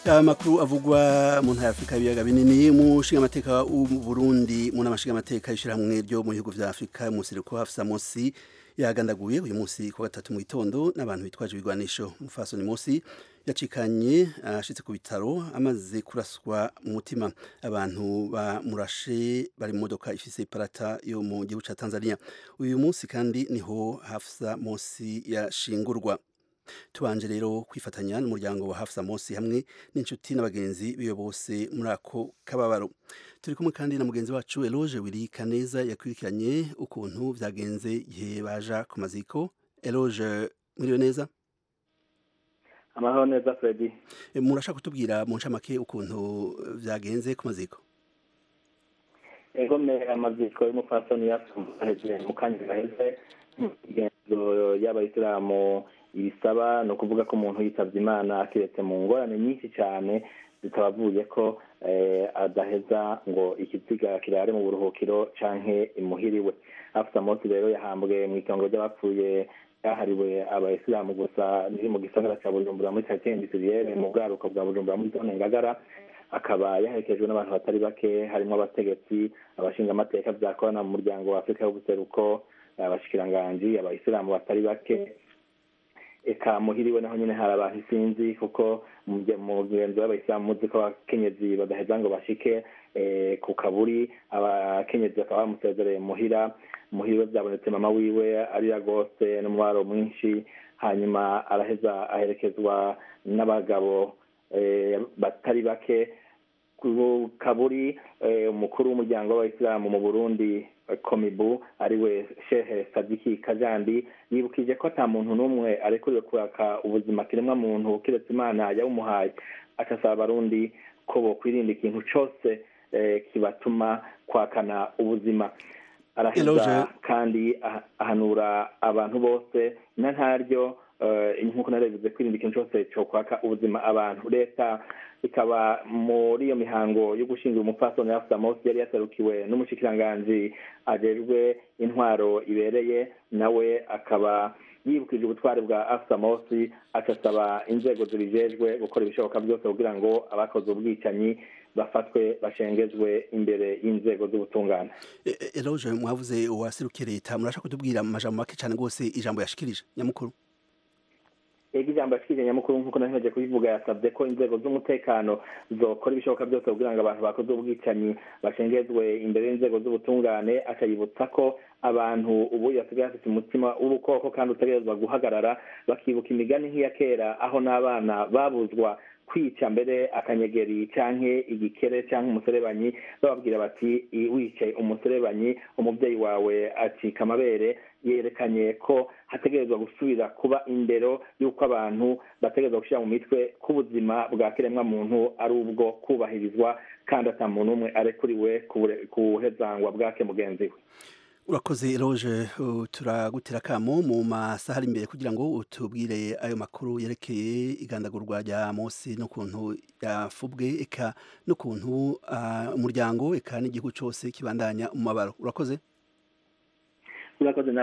amakuru avugwa mu ntara y'afurika y'ibiyaga binini umushinga amateka w'uburundi mu nama nshinga amateka y'ishyirahamwe ryo mu bihugu vya afurika umuseruko hafisa mosi yagandaguye uyu munsi ku gatatu mu gitondo n'abantu bitwaje ibigwanisho mufasoni mosi yacikanye ashitse ku bitaro amaze kuraswa mu mutima abantu bamurashe bari mu modoka ifise iparata yo mu gihugu ca tanzania uyu munsi kandi niho hafisa mosi yashingurwa tubanje rero kwifatanya n'umuryango wa Hafsa Mosi hamwe n'inshuti n'abagenzi biyo bose muri ako kababaro turi kumwe kandi na mugenzi wacu Eloge Willy Kaneza yakurikiranye ukuntu vyagenze igihe baja ku maziko Eloge muriyo neza amahoro neza Freddy e, murashaka kutubwira mu ncamake ukuntu vyagenze ku maziko ego me amaziko y'umupfasoni yasumbuye mu kanya gaheze imigenzo y'abayisilamu ibisaba ni ukuvuga ko umuntu yitabye imana akiretse mu ngorane nyinshi cyane zitabavuye ko adaheza ngo ikiziga kirare mu buruhukiro canke imuhiriwe afite amunsi rero yahambwe mu itongo ry'abapfuye yahariwe abayisilamu gusa riri mu gisagara cya bujumbura muri karitsiye indisiriyere mu bwaruko bwa bujumbura muri zone ngagara akaba yaherekejwe n'abantu batari bake harimo abategetsi abashingamateka vyakorana mu muryango wa afurika y'ubuseruko abashikiranganji abayisilamu batari bake eka muhiriwe naho nyine hari abantu isinzi kuko mugenzi w'abayisilamu muzi ko abakenyezi badaheza ngo bashike ku kaburi abakenyezi bakaba bamusezereye muhira muhiriwe byabonetse mama wiwe arira rwose n'umubaro mwinshi hanyuma araheza aherekezwa n'abagabo batari bake ku kaburi umukuru w'umuryango w'abayisilamu mu burundi komibu ariwe shehe sadiki kajandi yibukije ko ata muntu n'umwe arekuriwe kuraka ubuzima kiremwa muntu kiretse imana yawumuhaye agasaba abarundi ko bokwirinda ikintu cose kibatuma kwakana ubuzima araheza kandi ahanura abantu bose na ntaryo nk'uko narebize kwirinda ikintu cyose cyo kwaka ubuzima abantu leta ikaba muri iyo mihango yo gushingira umupfasoni ya Mosi yari yaserukiwe n'umushikiranganji ajejwe intwaro ibereye nawe akaba yibukije ubutwari bwa afsa mosi agasaba inzego zibijejwe gukora ibishoboka byose kugira ngo abakoze ubwicanyi bafatwe bashengezwe imbere y'inzego z'ubutungane eroje mwavuze uwaserukiye leta murashaka kutubwira amajambo make cyane rwose ijambo yashikirije nyamukuru ego ijambo yashikirije nyamukuru nk'uko naheje kubivuga yasabye ko inzego z'umutekano zokora ibishoboka byose kugira ngo abantu bakoze ubwicanyi bashengezwe imbere y'inzego z'ubutungane akayibutsa ko abantu ubu basigaye bafite umutima w'ubukoko kandi utegerezwa guhagarara bakibuka imigani nk'iya kera aho n'abana babuzwa kwica mbere akanyegeri canke igikere canke umuserebanyi bababwira bati wicaye umuserebanyi umubyeyi wawe acika amabere yerekanye ko hategerezwa gusubira kuba indero y'uko abantu bategerezwa gushyira mu mitwe k'ubuzima bwa kiremwa muntu ari ubwo kubahirizwa kandi ata muntu umwe arekuriwe kuhezangwa bwake mugenzi we urakoze eroje turagutera akamo mu masaha ari imbere kugira ngo utubwire ayo makuru yerekeye igandagurwa rya munsi n'ukuntu yafubwe eka n'ukuntu umuryango eka n'igihugu cyose kibandanya umubabaro urakoze urakoze